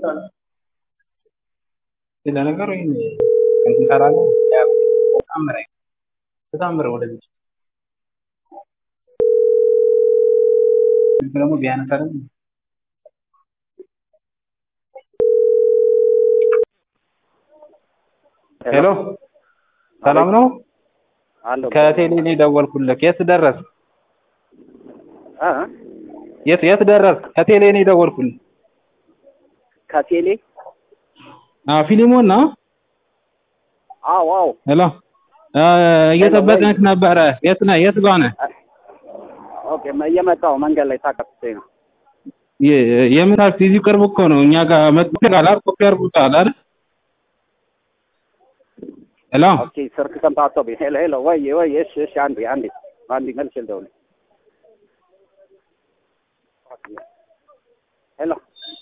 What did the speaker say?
ለነገሩ ይሄን እንሰራለን ተአምር ተአምር ወደዚህ ደግሞ ቢያነሳልን ሄሎ ሰላም ነው አለሁ ከቴሌ ነው የደወልኩልህ የት ደረስክ እ የት የት ደረስክ ከቴሌ ነው የደወልኩልህ ከቴሌ አዎ ፊሊሞን ነው አዎ አዎ ሄሎ እ እየጠበቅንህ ነበረ የት ነህ የት ጋር ነህ ኦኬ እየመጣሁ መንገድ ላይ ታቀፍኩኝ ነው የ- የምን ታክሲ እዚሁ ቅርብ እኮ ነው እኛ ጋር መጥተናል ኮፒ አድርጉታል አይደል ሄሎ ኦኬ ስልክ ሰምታቶብኝ ሄሎ ሄሎ ወይ ወይ እሺ እሺ አንዴ አንዴ አንዴ መልሼ ልደውል ሄሎ